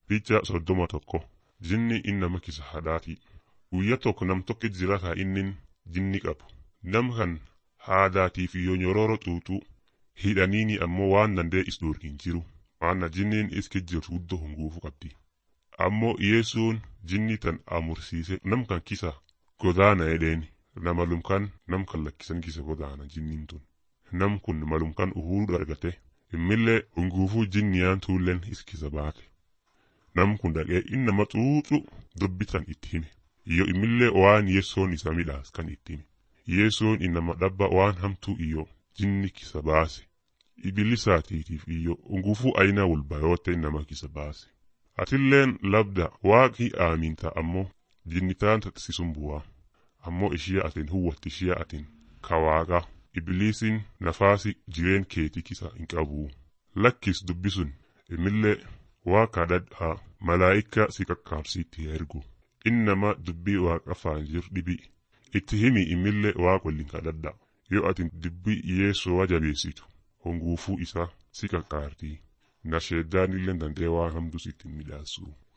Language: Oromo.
Picha soddoma tokko jinni innama kisa hadhaati. Guyya tokko nam tokkit jira kaa innin jinni qabu. Nam kan haadaatiif yoo nyororo xuuxuu hidhaniini ammoo waan dandee is hin jiru. Maanna jinniin iski jirtu guddoo hunguufu qabdi. Ammoo Yesuun jinni tan amursiise nam kan kisa godaana edheeni. Nama lumkan nam kan lakkisan kisa godaana jinniin tun. Nam kun malumkan uhuru argate. Immillee hunguufuu jinniyaan tuulleen iskisa baate. Nam kun dhaqee innama xuuxu dubbitan itti hime. Iyyo immillee waan yeessoon isa midhaas kan itti hime. Yeessoon innama dhabba waan hamtuu iyyo jinni kisa baase. Ibilisaatiitiif iyyo hunguufuu ayina walbayootte innama kisa baase. Atilleen labda waaqii aaminta ammoo jinnitaan taksisuun bu'aa. Ammoo ishee atin huwwatti ishee atin kawaaqa. Ibiliisiin nafaasi jireen keetii kisa hin qabu. Lakkis dubbisun imillee waaqa dhadhaa malaayika si kakkaabsiitti ergu. Innama dubbii waaqa afaan jir dhibi. Itti himi imillee waaqa waliin kadhadha. Yoo atin dubbii yeessoo jabeessitu honguufuu isaa si kakkaartii. Nasheeddaanillee dandee waan hamtuu sitti midhaasu.